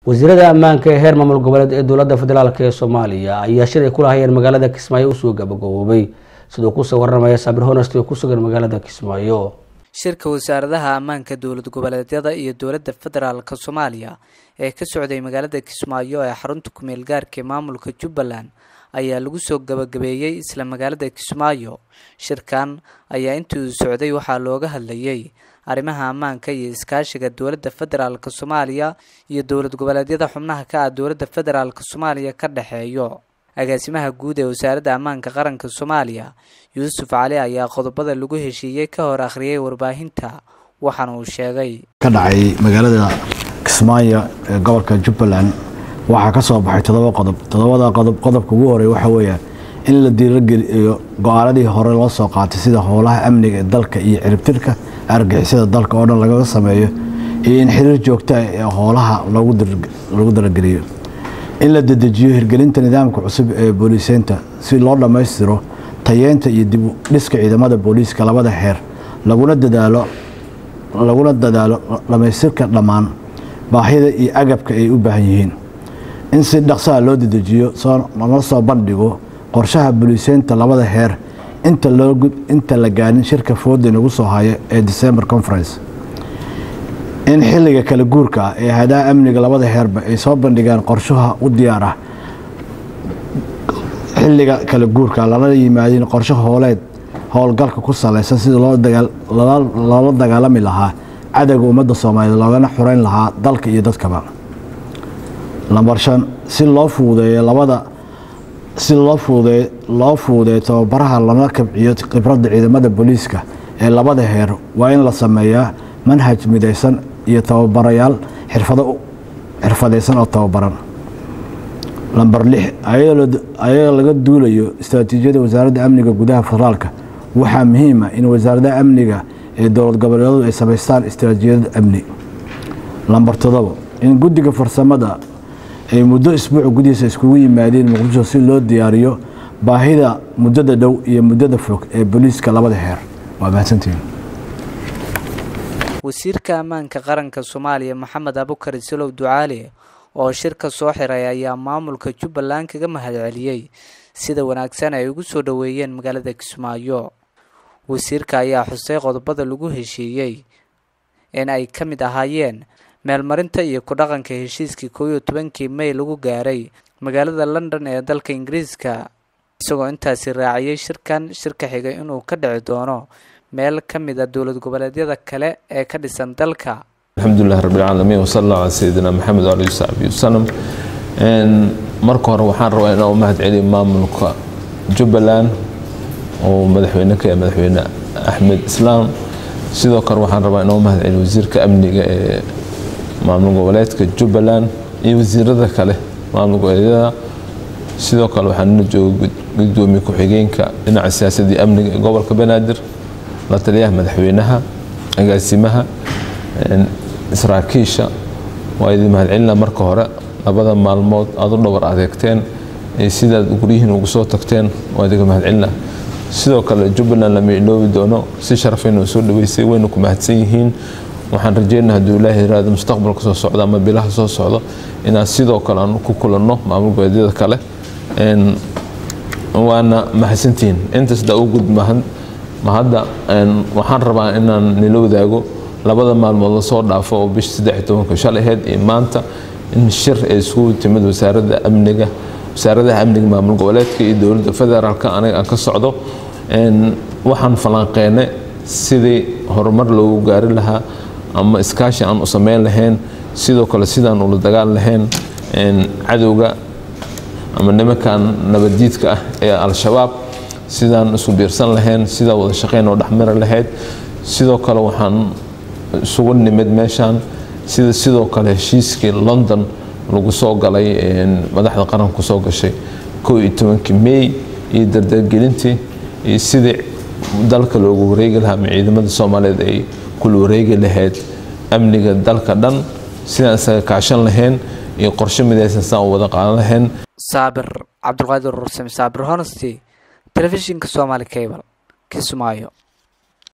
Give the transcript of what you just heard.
wasiirada ammaanka ee heer maamul goboleed ee dowladda federaalk ee soomaaliya ayaa shir ay ku lahayeen magaalada kismaayo usoo gabagaboobay siduu kusoo waramaya saabir honest oo ku sugan magaalada kismaayo shirka wasaaradaha ammaanka dowlad goboleedyada iyo dowladda federaalk soomaaliya ee ka socday magaalada kismaayo ee xarunta kumeel gaarka ee maamulka jubbaland ayaa lagu soo gabagabeeyey isla magaalada kismaayo shirkan ayaa intii uu socday waxaa looga hadlayay arrimaha ammaanka iyo iskaashiga dowladda federaalk soomaaliya iyo dowlad goboleedyada xubnaha ka ah dowladda federaalk soomaaliya ka dhexeeyo agaasimaha guud ee wasaaradda ammaanka qaranka soomaaliya yuusuf cali ayaa qodobada lagu heshiiyey ka hor akhriyay warbaahinta waxaana uu sheegay ka dhacay magaalada kismaayo ee gobolka jubbaland waxaa ka soo baxay todoba qodob todobada qodob qodobka ugu horey waxa weeyaan in la diirageliyo go-aanadii hore loo soo qaatay sida howlaha amniga ee dalka iyo ciribtirka argixisada dalka oo dhan lagaga sameeyo iyo in xiriir joogto ah ee howlaha lagu darageliyo in la dedejiyo hirgelinta nidaamka cusub ee booliiseynta si loo dhammaystiro tayeenta iyo dib u dhiska ciidamada booliiska labada heer laguna dadaalo laguna dadaalo dhammaystirka dhammaan baahida iyo agabka ay u baahan yihiin in si dhaqsaha loo dedejiyo lala soo bandhigo qorshaha booliiseynta labada heer inta la gaarin shirka fooda nagu soo haya ee december conference in xilliga kala guurka ah ee hadaha amniga labada heerba ay soo bandhigaan qorshaha u diyaar ah xilliga kala guurka lala yimaadin qorsho hooleed howlgalka ku salaysan sida loola dagaalami lahaa cadowga ummadda soomaaliyeed loogana xureyn lahaa dalka iyo dadkaba lambar shan si loo fuudeeyo labada si loo fuudeey loo fuudeeyo tababaraha lana kabciyo khibradda ciidamada booliiska ee labada heer waa in la sameeyaa manhaj midaysan iyo tababarayaal xirfado xirfadaysan oo tababaran lamber lix ayadoo laga duulayo istaraatiijiyada wasaaradda amniga gudaha federaalka waxaa muhiima in wasaaradaha amniga ee dowlad goboleedyadu ay samaystaan istaraatiijiyada amni lamber todobo in guddiga farsamada ay muddo isbuuca gudihiisa iskugu yimaadeen muqdisho si loo diyaariyo baahida muddada dhow iyo muddada fog ee booliiska labada heer waa mahadsantihin wasiirka ammaanka qaranka soomaaliya maxamed abukar isalow ducaale oo shirka soo xiray ayaa maamulka jubbaland kaga mahadceliyey sida wanaagsan ay ugu soo dhoweeyeen magaalada kismaayo wasiirka ayaa xusay qodobada lagu heshiiyey in ay ka mid ahaayeen meelmarinta iyo ku dhaqanka heshiiskii koob iyo tobankii may lagu gaaray magaalada london ee dalka ingiriiska isagoo intaasi raaciyey shirkan shirka xigay inuu ka dhici doono meel ka mid a dowlad goboleedyada kale ee ka dhisan dalka alxamdulilah rabbilcaalamiin wasala allah calaa sayidina maxamed waalih saxbi wasalam marka hore waxaan rabaa inaan u mahad celiyo maamulka jubbaland oo madaxweyne ka madaxweyne axmed islaam sidoo kale waxaan rabaa inaan u mahad celiyo wasiirka amniga ee maamul goboleedka jubbaland iyo wasiirada kale maamul goboleedyada sidoo kale waxaa nala jooga gudoomiye ku-xigeenka dhinaca siyaasadii amniga ee gobolka banaadir la taliyaha madaxweynaha agaasimaha saraakiisha waa idin mahadcelina marka hore labada maalmood aad u dhabar adeegteen ee sidaad guryihiin ugu soo tagteen waa idinka mahadcelina sidoo kale jubbaland lama iloobi doono si sharafayna soo dhaweysay wayna ku mahadsan yihiin waxaan rajeynaa hadduu ilaahay yiraahdo mustaqbalka soo socda ama bilaha soo socdo inaan sidoo kale aan ku kulanno maamul goboleedyada kale waana mahadsantihiin intaasdaa u gud mahadda waxaan rabaa inaan nila wadaago labada maalmood la soo dhaafo oo bisha saddex tobanka shalay ahayd iyo maanta in shir ay isugu timid wasaaradda amniga wasaaradaha amniga maamul goboleedka iyo dowladda federaalka aniga aan ka socdo waxaan falanqeynay sidii horumar loogu gaari lahaa ama iskaashi aan u sameyn lahayn sidoo kale sidaan ula dagaal lahayn cadowga ama nimankan nabaddiidka ah ee al-shabaab sidaan isku biirsan lahayn sidaa wada shaqeyn oo dhexmari lahayd sidoo kale waxaan isugu nimid meeshaan sida sidoo kale heshiiskii london lagu soo galay madaxda qaranka kusoo gashay koo iyo tobankii may iyo dardargelintii iyo sidii dalka loogu wareegi lahaa ama ciidamada soomaaliyeed ay kula wareegi lahayd amniga dalka dhan sidaan isaga kaashan lahayn iyo qorshe midaysan sidaan u wada qaadan lahayn saabir cabdulqaadir rursame saabir honesty telefishinka somaali cable kismaayo